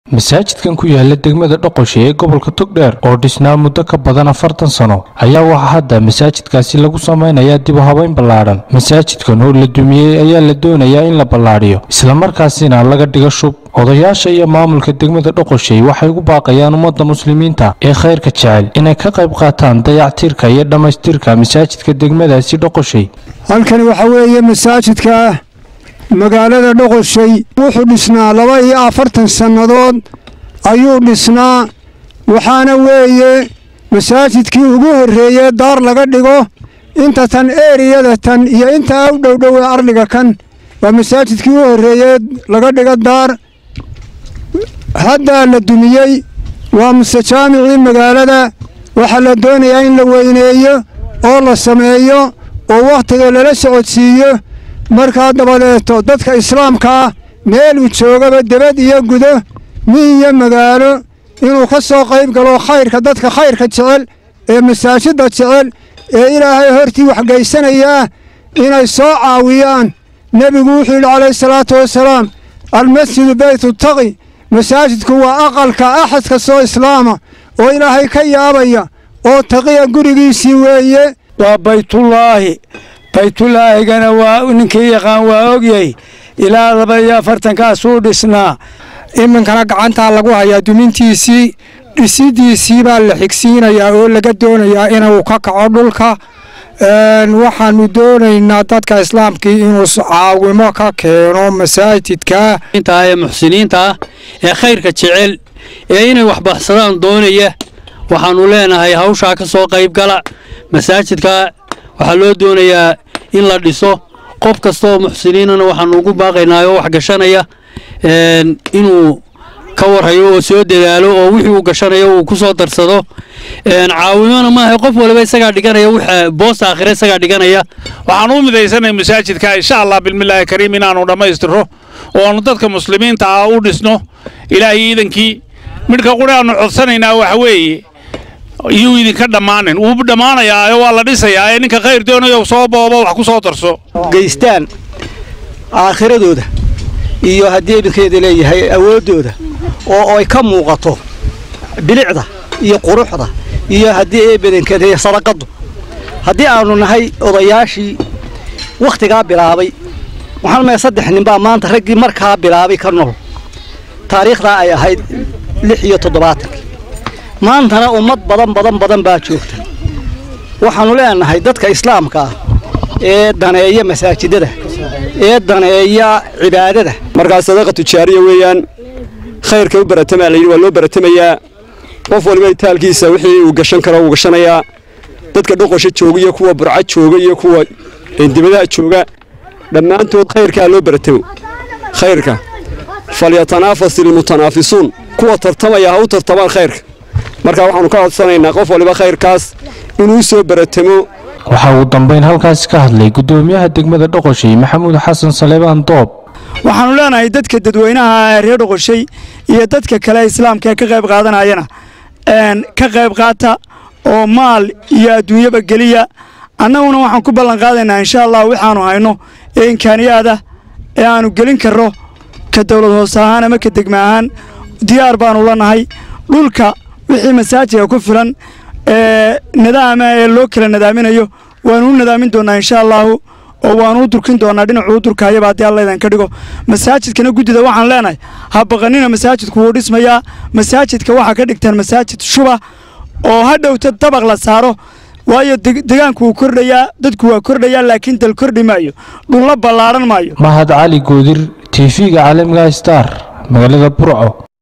masaajidkan ku yaala degmada dhoqoshe ee gobolka togdheer oo dhisnaa muddo ka badan afartan sano ayaa waxaa hadda masaajidkaasi lagu samaynayaa dib u habayn ballaadhan masaajidkan oo la dumiyey ayaa la doonayaa in la ballaadhiyo islamarkaasina laga dhigo shub odayaasha iyo maamulka degmada dhoqoshey waxay ugu baaqayaan ummadda muslimiinta ee khayrka jecel inay ka qayb qaataan dayactirka iyo dhammaystirka masaajidka degmadaasi dhoqoshey halkani waxaa weeye masaajidka magaalada dhoqoshay wuxuu dhisnaa laba iyo afartan sannadood ayuu dhisnaa waxaana weeye masaajidkii ugu horreeyey daar laga dhigo inta tan eeriyada tan iyo intaa u dhowdhow ee ardhiga kan waa masaajidkii ugu horreeyey laga dhigo daar haddaa la dumiyey waa muse jaamicii magaalada waxaa la doonayaa in la weyneeyo oo la sameeyo oo wakhtiga lala socodsiiyo markaa dabadeeto dadka islaamkaa meeluu joogaba debad iyo gudo mi iyo magaalo inuu ka soo qayb galo khayrka dadka khayrka jecel ee masaajidda jecel ee ilaahay hortii waxgaysanayaa inay soo caawiyaan nebigu wuxuu yidhi calayhi salaatu wasalaam almasjidu beytu taqi masaajidku waa aqalka axad kastoo islaama oo ilaahay ka yaabaya oo taqiya gurigiisii weeye waa baytullaahi baytullaahigana waa ninkii yaqaan waa ogyay ilaa laba iyo afartankaasuu dhisnaa iminkana gacantaa lagu hayaa dumintiisii dhisidiisii baa la xigsiinayaa oo laga doonayaa inuu ka kaco dhulka waxaanu doonaynaa dadka islaamkii inuu caawimo ka keeno masaajidka ee muxsiniinta ah ee khayrka jecel ee inay waxbaxsadaan doonaya waxaannu leenahay hawshaa ka soo qaybgala masaajidka waxaa loo doonayaa in la dhiso qof kastaoo muxsiniinana waxaannu ugu baaqaynaa oo wax gashanaya inuu ka warhayo oo soo dadaalo oo wixii uu gashanayo uu ku soo darsado caawimona maaha qof waliba isagaa dhiganaya w boosta aakhire isagaa dhiganaya waxaan u midaysanay masaajidka insha allah bilmillaahi kariim inaannu dhammaystiro oo aanu dadka muslimiinta ah u dhisno ilaahay iidankii midhka quri aannu codsanaynaa waxa weeye iyuu idinka dhammaanin wuu dhammaanayaa waa la dhisayaa ee ninka khayr doonayo soo boobo wax ku soo darso geystaan aakhiradooda iyo haddii idinkeeda leeyahay awooddooda oo ay ka muuqato bilicda iyo quruxda iyo haddii ee badankeeda sadaqaddu haddii aannu nahay odayaashii wakhtigaa bilaabay waxaan maya saddex ninbaa maanta raggii markaa bilaabay ka nool taariikhdaa ay ahayd lix iyo toddobaatankii maantana ummad badan badan badan baa joogta waxaannu leenahay dadka islaamka ah ee daneeya masaajidada ee daneeya cibaadada markaa sadaqa tujaariya weeyaan khayrka u baratamaa layidhi waa loo baratamayaa qof waliba itaalkiisa wixii uu gashan karo wuu gashanayaa dadka dhoqosha jooga iyo kuwa burca jooga iyo kuwa dibadaha jooga dhammaantood khayrkaa loo baratamo khayrka falyatanaafas ilmutanaafisuun kuwa tartamaya ha u tartamaan khayrka marka waxaannu ka codsanaynaa qof waliba khayrkaas inuu soo baratamo waxaa uu dambayn halkaasi ka hadlay guddoomiyaha degmada dhoqoshay maxamuud xasan saleebaan doob waxaannu leenahay dadka dadweynaha reer dhoqoshay iyo dadka kale islaamka ee ka qayb qaadanayana ka qayb qaata oo maal iyo adduunyaba geliya annaguna waxaan ku ballan qaadaynaa insha allah waxaannu hayno ee imkaaniyaada ee aannu gelin karro ka dawlad hoose ahaan ama ka degma ahaan diyaar baannu la nahay dhulka wixii masaajidka ku filan ee nidaama ee loo kala nadaaminayo waannu u nadaamin doonnaa insha allaahu oo waannu u durkin doonnaa dhinacuu u durkaayaba haddii alla idan ka dhigo masaajidkana guddida waxaan leenahay ha baqanina masaajidku wuu dhismayaa masaajidka waxaa ka dhigtaan masaajid shuba oo ha dhowta dabaq la saaro waayo degaanku wuu kordhayaa dadku waa kordhayaa laakiin dal kordhi maayo dhulla ballaadhan maayo mahad cali goodir tv-ga caalamiga star magaalada burco